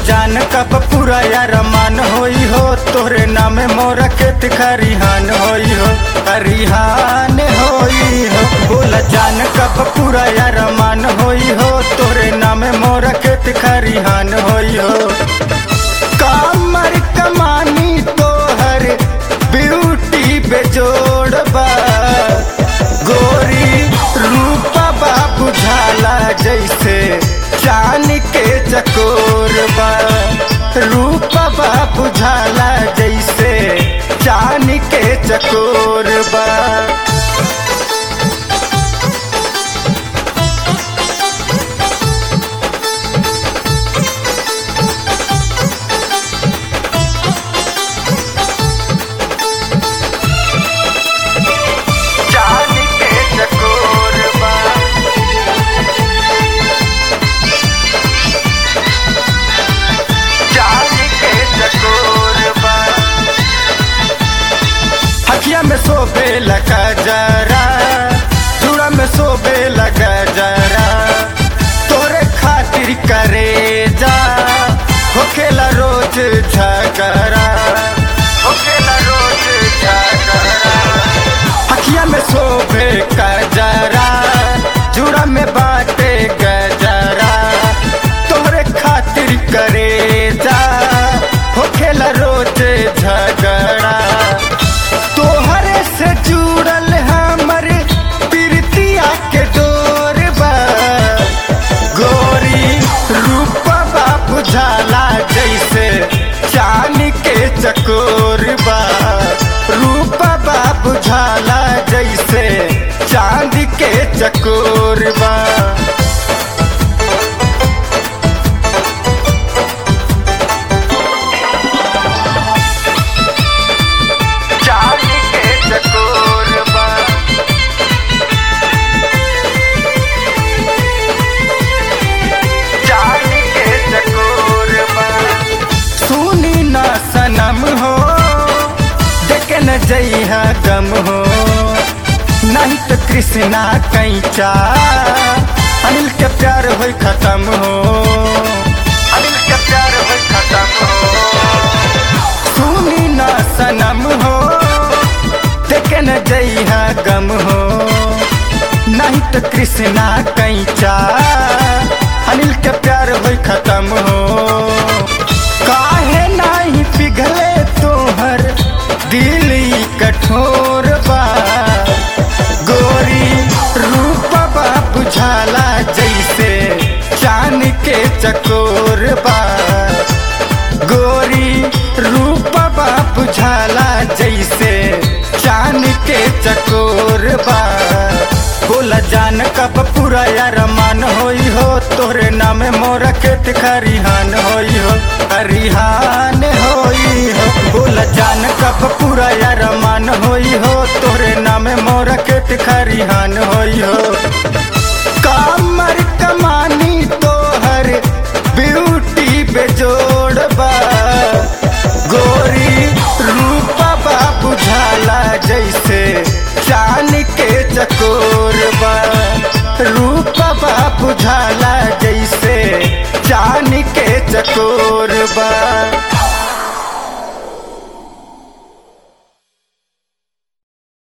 जान कब पूरा यार मान होई हो तोरे नाम मोरा खेत खरिहान होई हो खरिहान होई हो बोला जान कब पूरा यार मान होई हो तोरे नाम मोरा खेत खरिहान होई हो कामर कमानी तोहर ब्यूटी बेजोड़ बा गोरी रूपा बा बुझाला जैसे चान के चकोर बा रूपा बा बुझाला जैसे चान के चकोर बा चान के चकोर बा चान के चकोर बा हकिया में सोबे लगा जरा चूड़ा में सोबे लगा जरा तोरे खातिर करे जा होखेला रोज झगड़ा होखेला रोज झगड़ा हकिया में शोभे गजरा जुड़ा में बाटे गजरा तोहरे खातिर करे जा होखेला रोज झगड़ा तोहरे से जुड़ल हमर प्रीतिया के डोर बा गोरी रूपा बुझाला जैसे चान के चकोर बा रूपा बुझाला जैसे चांद के चकोर बा चांद के चकोर बा चांद के चकोर बा सुनी ना सनम हो देखे न जइहा गम हो नहीं तो कृष्णा कैचा अनिल के प्यार हो खत्म हो अनिल के प्यार हो खत्म हो सुनी ना सनम हो देखे न जइहा गम हो नहीं तो कृष्णा कैचा अनिल के प्यार हो खत्म हो काहे नहीं पिघले तोहर दिल ई कठोर बा गोरी रूपा बुझाला जैसे चांद के चकोर बा गोरी रूपा बुझाला जैसे चांद के चकोर बा बोला जान कब पूरा यार मान होई हो तोरे नाम मोरा खेत खरिहान होई हो खरिहान होई हो बोला जान कब पूरा यार मान होई हो तोरे नाम मोरा खेत खरिहान होई हो कामर कमानी तोहर ब्यूटी बेजोड़ बा गोरी रूपा बा बुझाला जैसे चान के चकोर बा रूपा बा बुझाला जैसे चान के चकोर बा